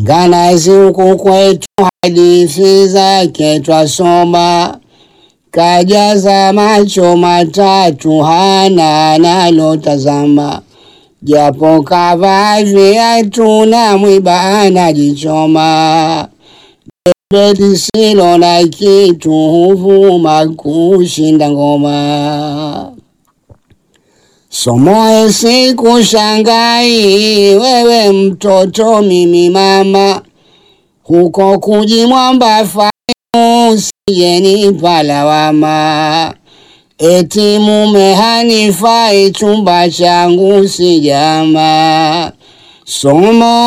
nganazi huku kwetu hadithi zake twasoma, kajaza macho matatu hana analotazama, japo kavaa viatu na mwiba anajichoma, debe lisilo na kitu huvuma kushinda ngoma. Somoe sikushangai wewe mtoto, mimi mama, huko kujimwamba fainu sijenipa lawama, eti mume hanifai chumba changu sijama. Somo